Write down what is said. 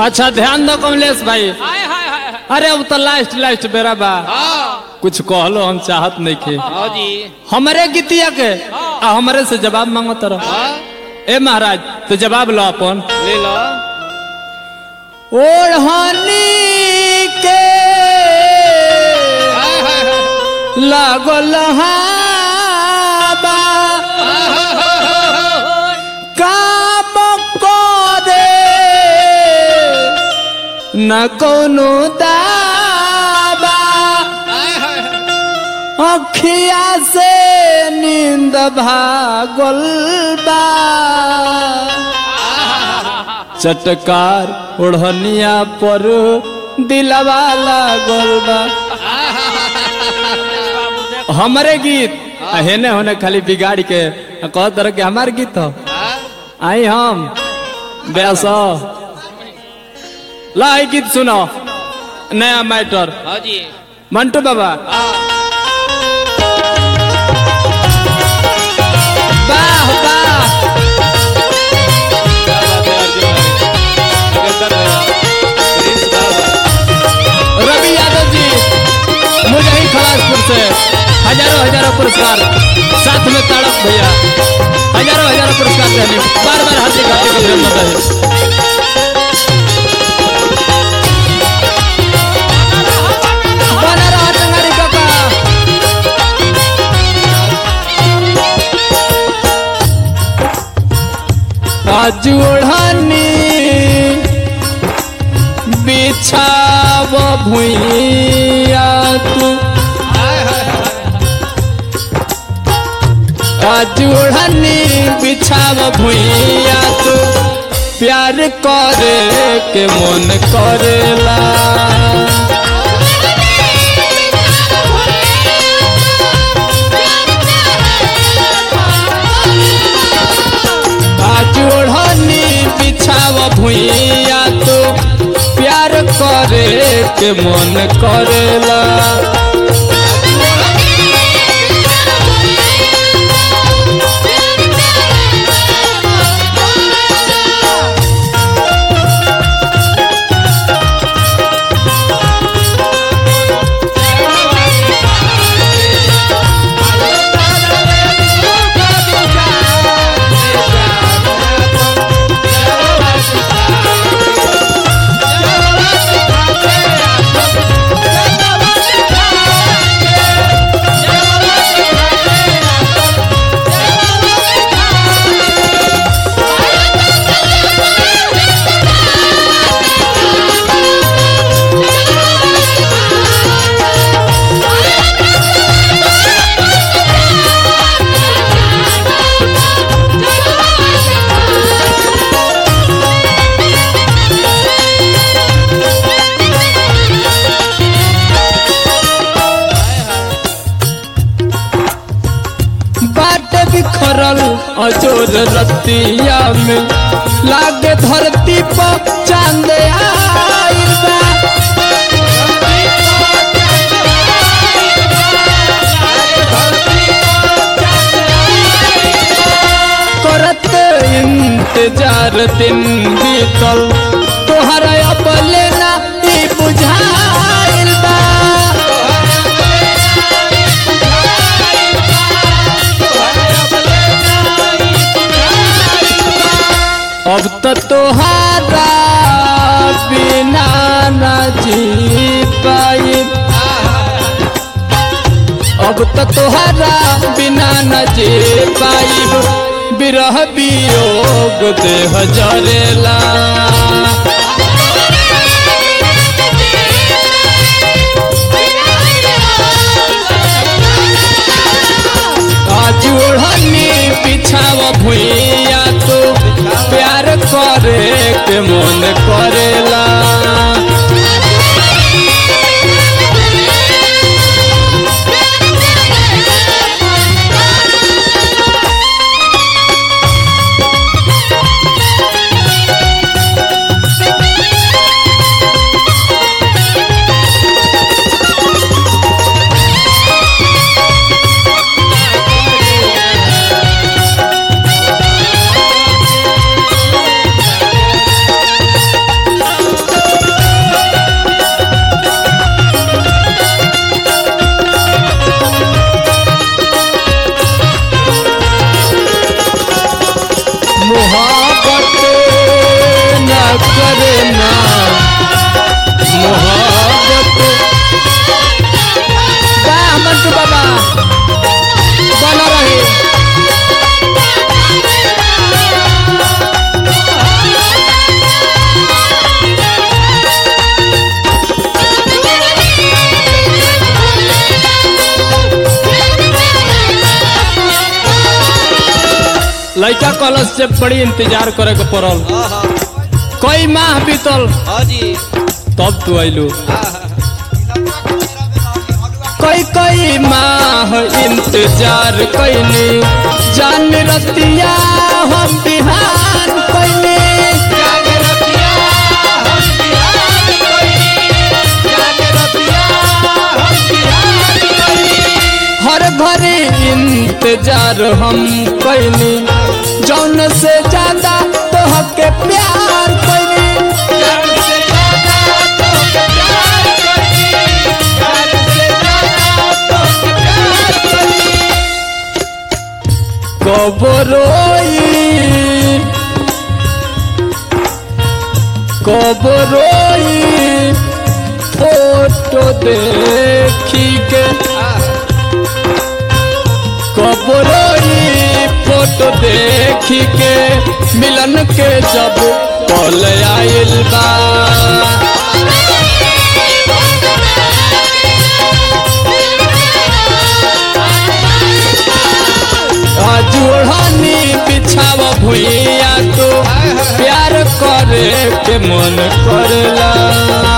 अच्छा ध्यान दो कमलेश भाई हाय हाय हाय अरे अब तो लास्ट लास्ट बेरा बा हाँ कुछ कहलो हम चाहत नहीं खे हाँ जी हमारे गीतिया के आ हमारे से जवाब मांगो तरह हाँ ए महाराज तो जवाब लो अपन ले लो ओढ़नी के हाय हाय हाय लागल हाबा काम करे न कोनो दाबा हाय हाय हाय अखिया से नींद भागल बा चटकार ओढ़निया पर दिलवा लागल बा हमरे गीत आ हेने होने खाली बिगाड़ के आ कह तरह के हमार गीत हो आई हम बेस ला ई गीत सुनो नया मैटर हाँ जी मंटू बाबा वाह वाह क्या बात है अर्जुन भाई निरंतर प्रिंस बाबा रवि यादव जी मुझे ही खलासपुर से हजारों हजारों पुरस्कार साथ में ताड़क भैया हजारों हजारों पुरस्कार देने बार बार हार्दिक हार्दिक अभिनंदन है बना रहा टंगारी काका आज ओढ़नी बिछाव भुइया तू आज ओढ़नी बिछाव भुइया तू प्यार करे के मन करेला आज ओढ़नी बिछाव भुइया तू प्यार करे के मन करेला बाट बिखरल अजोर रतिया में लागे धरती पर चांद आइल बा करत इंतजार दिन बीतल तोहरा अब लेना ई बुझाइल बा अब तो तोहारा बिना न जी पाई अब तो तोहारा बिना न जी पाई बिरह वियोग देह जरेला आज ओढ़नी बिछाव भुइया तो प्यार करे के मन करेला लड़का कॉलेज से बड़ी इंतजार करे के पड़ल हाँ हाँ कई माह बीतल हाँ जी तब तू अइलू हाँ हाँ कई कई माह इंतजार कैनी जान रतिया हम बिहान कैनी जागे रतिया हम बिहार कोई जागे रतिया हम बिहार कोई हर घड़ी इंतजार हम कैनी जौन से ज्यादा तोहके प्यार कैनी जान से ज्यादा तो प्यार कोई जान से ज्यादा तो प्यार कोई कब रोई कब रोई फोटो देखी के कब रोई फोटो देखी के मिलन के जब कल आइल बा जुड़नी बिछाव भुइया तो प्यार करे के मन करला